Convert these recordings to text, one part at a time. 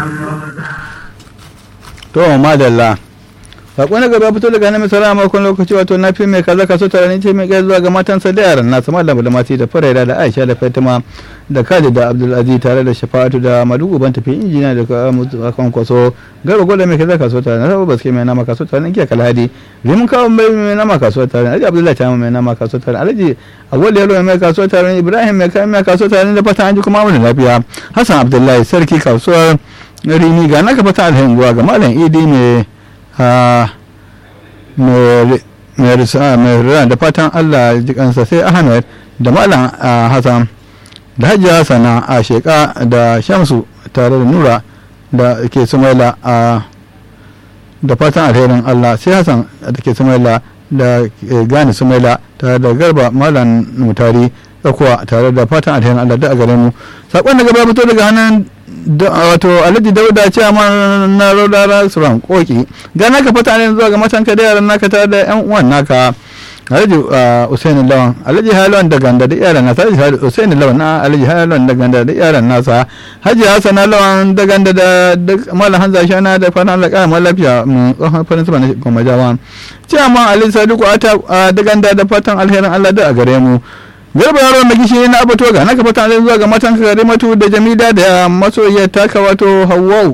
to madalla sako na gaba fito daga hannun misala a makon lokaci wato na fi mai kaza kaso tare ce mai kai zuwa ga matansa da yaran nasu malam da mati da faraida da aisha da fatima da kaji da abdulaziz tare da shafa'atu da madugu ban tafi injina da kan kwaso garba gwada mai kaza kaso tare na sabu baske mai nama kaso tare na giya kalhadi rimin kawo mai nama kaso tare alhaji abdullahi ta mai nama kaso tare alhaji agwal yalo mai kaso tare ibrahim mai kayan mai kaso tare da fata an ji kuma wani lafiya hassan abdullahi sarki kasuwar rini ga naka fata alhain guwa ga malam idi mai mai da fatan allah jikansa sai ahmed da malam hassan da hajiya sana a sheka da shamsu tare da nura da ke sumaila a da fatan alherin allah sai hassan da ke sumaila da gane sumaila tare da garba malam mutari tsakuwa tare da fatan alherin allah da a gare mu saƙon da gaba fito daga hannun wato alhaji dauda ce ma na rodara suran koki ga naka fata ne zuwa ga matanka da yaran naka tare da yan uwan naka alhaji usaini lawan alhaji halon da ganda da yaran nasa alhaji usaini lawan na alhaji halon da ganda da yaran nasa haji hasana lawan da ganda da malam hanza shana da fana da kara lafiya mun tsohon farin sama na kuma jawan ciyaman alhaji sadiku ata da ganda da fatan alherin allah da a gare mu garba yaron da gishiri na abato ga naka fata zai zuwa ga matan kare matu da jamila da masoyiyar taka wato hawwau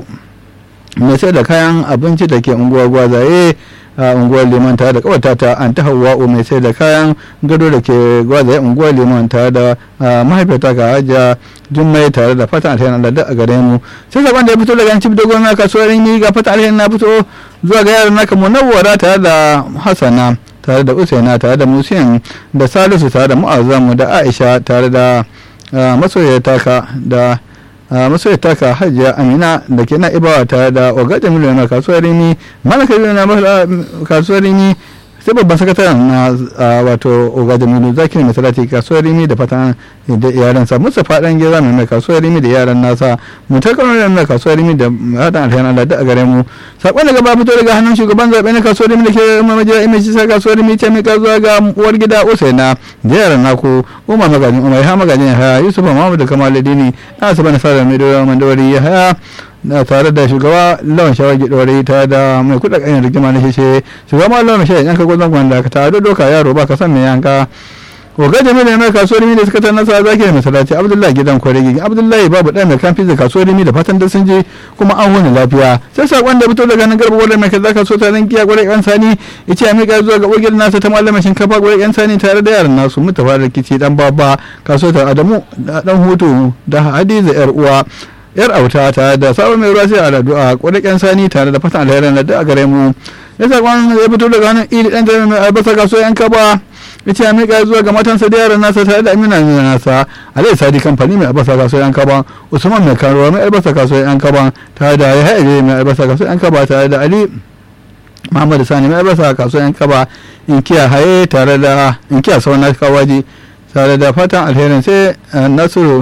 mai sai da kayan abinci da ke unguwar gwazaye a unguwar liman tare da kawata ta an ta hawwa'u mai sai da kayan gado da ke gwazaye unguwar liman tare da mahaifiyarta ga hajiya jummai tare da fatan alheri na da a gare mu sai saban da ya fito daga cibiyar gwamna kasuwar yi ga fatan alheri na fito zuwa ga yaran naka munawwara tare da hasana tare da usaina tare da musin da salisu tare da mu'azzamu da aisha tare da masoyar taka da masoyar taka hajiya amina da ke na ibawa tare da ogajen miliyan kasuwar rimi malaka na kasuwar rimi sai babban sakataren na wato ogajen miliyan zakir mai salati kasuwar rimi da fatan da iyalansa mustapha dan geza mai kasuwar rimi da yaran nasa mutakar mai kasuwar rimi da hadan alhayan allah da a gare mu sakon daga ba fito daga hannun shugaban zaɓe na kasuwar rimi da ke mamajiya imeci sa kasuwar rimi ta mika zuwa ga uwar gida usaina da yaran naku umar magajin umar ha magajin haya yusuf muhammadu kamal ladini na asaba na sada mai doya mandawari ya haya na tare da shugaba lawan shawagi dore tare da mai kuɗa ƙanyar rigima na shishe shugaba lawan shayi yanka gwazon gwanda ka tare doka yaro ba ka san mai yanka Oga Jamilu mai kasuwar rimi da suka ta nasa zaki da masalaci Abdullahi gidan kwaregi Abdullahi babu ɗaya mai kamfi da kasuwar rimi da fatan da sun je kuma an wani lafiya sai sakon da fito daga nan garba wadda mai kaza kasuwa ta rankiya gwarai yan sani ya ce a miƙa zuwa ga ogil nasa ta malamin shinkafa gwarai yan sani tare da yaran nasu mutafa da rikici dan baba kasuwa ta Adamu dan hutu da Hadiza yar uwa yar auta tare da sabon mai ruwa sai a addu'a gwarai yan sani tare da fatan alherin da a gare mu ya sakon ya fito daga nan ili dan jami'in mai albasa kasuwa yan kaba yace ya miƙa zuwa ga matansa da yaran nasa tare da amina amina nasa alai sadi kamfani mai albasa kasuwa yan kaban usman mai karuwa mai albasa kasuwa yan kaban tare da ya haɗe mai albasa kasuwa yan kaba tare da ali muhammadu sani mai albasa kasuwa yan kaba inkiya haye tare da inkiya sauran na kawaji tare da fatan alherin sai nasiru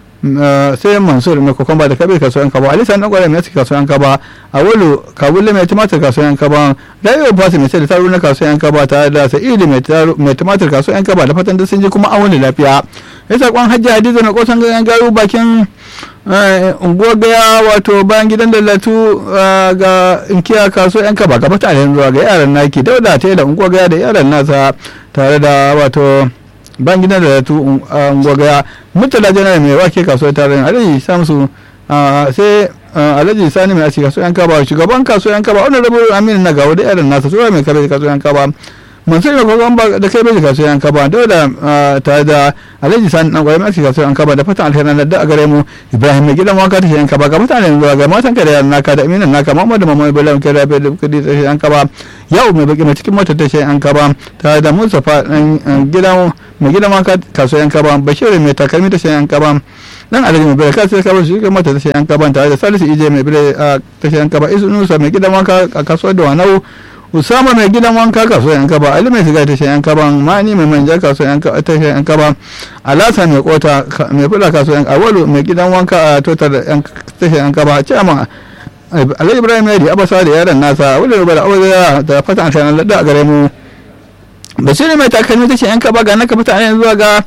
sai mansur mai kokomba da kabir kasuwan kaba ali sanan kwarai mai kasuwan kaba a wulu kabulle mai tumatir kasuwan kaba rayo fasi mai sai da taru na kasuwan kaba tare da sa'idu mai tumatir kasuwan kaba da fatan da sun ji kuma an wani lafiya ya sakon hajji hadiza na kosan ganyen garu bakin unguwar gaya wato bayan gidan dallatu ga inkiya kasuwan kaba gaba tare zuwa ga yaran naki dauda ta da unguwar gaya da yaran nasa tare da wato ban gidan da tu gwagaya mutala janar mai wake kasuwar tarayyar alhaji samsu sai alhaji sani mai aski kasuwar kaba shugaban kasuwar kaba wani rabu aminu na gawo da yaran nasa sura mai kabe kasuwar kaba mansur mai kogon ba da kai bai kasuwar kaba da da tare da alhaji sani dan gwai mai aski kasuwar kaba da fatan alherin da a gare mu ibrahim mai gidan wanka ta shayan kaba ga mutanen zuwa ga matan ka da yaran naka da aminin naka muhammadu mamman ibrahim kai rafe da kudi ta shayan kaba yau mai baki mai cikin motar ta shayan kaba tare da mustapha dan gidan mai gidan wanka kasuwar kaba bashir mai takalmi ta shayan kaba dan alhaji mai barka sai kaba shi mata ta shayan kaba tare da salisu ije mai bire ta shayan kaba isu nusa mai gidan wanka a kasuwar da wanau usama mai gidan wanka kasuwar yan kaba ali mai shiga ta shayan kaban mani mai manja kasuwar yan ta shayan kaba alasa mai kota mai fula kasuwar yan awalu mai gidan wanka a totar yan ta shayan kaba ciyama alhaji ibrahim yadi abasa da yaran nasa wani rubar aure da fatan shayan ladda a gare mu basiru mai takalmi ta shayan kaba ga naka fata zuwa ga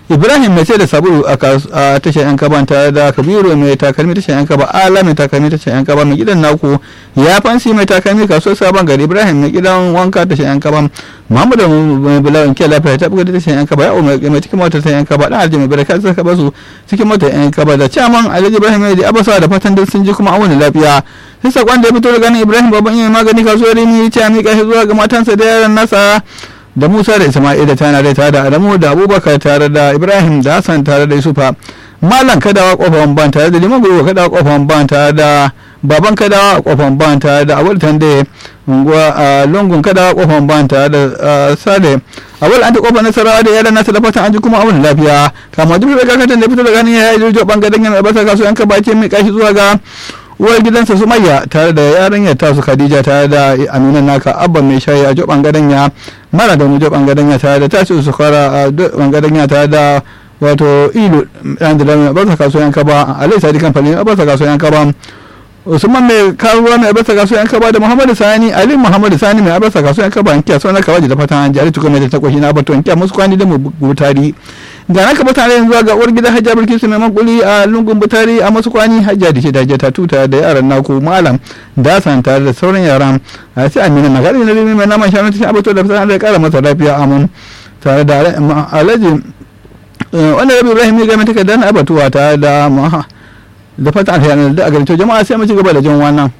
ibrahim mai sai da sabulu a tashar yan kaban tare da kabiru mai takalmi tashar yan kaba ala mai takalmi tashar yan kaba mai gidan naku ya fansi mai takalmi kasuwar sabon gari ibrahim mai gidan wanka tashar yan kaban muhammadu mai bulawan ke lafiya ta buga tashar yan kaba ya umar mai cikin motar tashar yan kaba dan aljami bai kai saka basu cikin motar yan kaba da caman alhaji ibrahim mai da abasa da fatan da sun ji kuma a wani lafiya sai sakon da ya fito da ganin ibrahim babban yin magani kasuwar rimi ya ce a miƙa shi zuwa ga matansa da yaran nasa da Musa da Isma'ila tana da tare da Adamu da Abubakar tare da Ibrahim da Hassan tare da Yusufa Malam Kadawa kofar ban tare da Liman Gurwa Kadawa kofar ban tare da Baban Kadawa kofar ban tare da Abul Tande unguwa a lungun Kadawa kofar ban tare da Sale Abul Anta kofar Nasarawa da yaran nasa da fatan an ji kuma abun lafiya kama duk da kakatan da fito da ganin ya yi jirgin bangaren yana basa kasuwan ka bace mai kashi zuwa ga uwar gidansa sumayya tare da yarinyar tasu khadija tare da aminan naka abba mai shayi a joban gadanya mara da mu joban gadanya tare da tashi su fara a joban gadanya tare da wato ilu dan da lamin basa kasuwan kaba alai sadi kamfani basa kasuwan kaba usman mai karuwa mai abasa kasuwan kaba da muhammadu sani ali muhammadu sani mai abasa kasuwan kaba an kiya sauran kawaji da fatan an jari tukun mai ta kwashi na bato an kiya musu kwani da mu butari ga naka mutane yanzu ga uwar gidan hajjar bilkisu mai makuli a lungun butari a masu kwani hajjar da ce da ta tuta da yaran naku malam da san tare da sauran yaran a sai amina na gari na rimi mai naman shanu ta abato da fatan da kara masa lafiya amun tare da alhaji wanda rabi ibrahim ya gami takardar na abatuwa tare da da fatan alheri da a garin jama'a sai mu ci gaba da jin wannan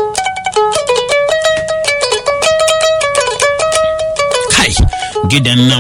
gidan nan